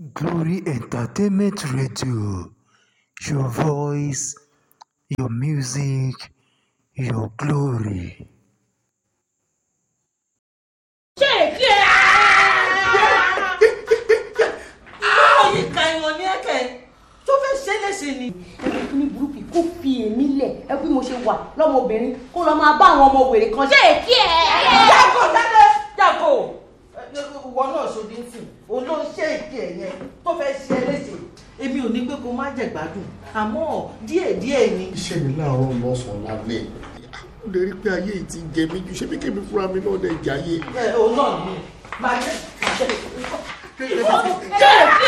Glory Entertainment Radio, your voice, your music, your glory. ṣé èkí ẹ. báwo ni ka ìwọ̀n ní ẹ̀kẹ́ tó fẹ́ ṣe é léṣe ni. ẹgbẹ́ kí ní burúkú kó fi èmi lẹ̀ ẹ bí mo ṣe wà lọ́mọbìnrin kó lọ máa bá àwọn ọmọ wèrè kan ṣé èkí ẹ. jágò jáde jágò ìwọ náà ṣòdì ń sìn òun ló ń ṣe èkì ẹ yẹn tó fẹ́ ṣe é léṣe. èmi ò ní pé kó má jẹ gbádùn àmọ́ díẹ̀díẹ̀ ni. iṣẹ́ mi láàárọ̀ lọ́sàn-án lálẹ́ ó lè rí pé ayé yìí ti jẹ mí ju ṣé bí kébí fúnra mi náà lè jayé. ẹ òun náà ni màá jẹ màá jẹ. ṣé èkí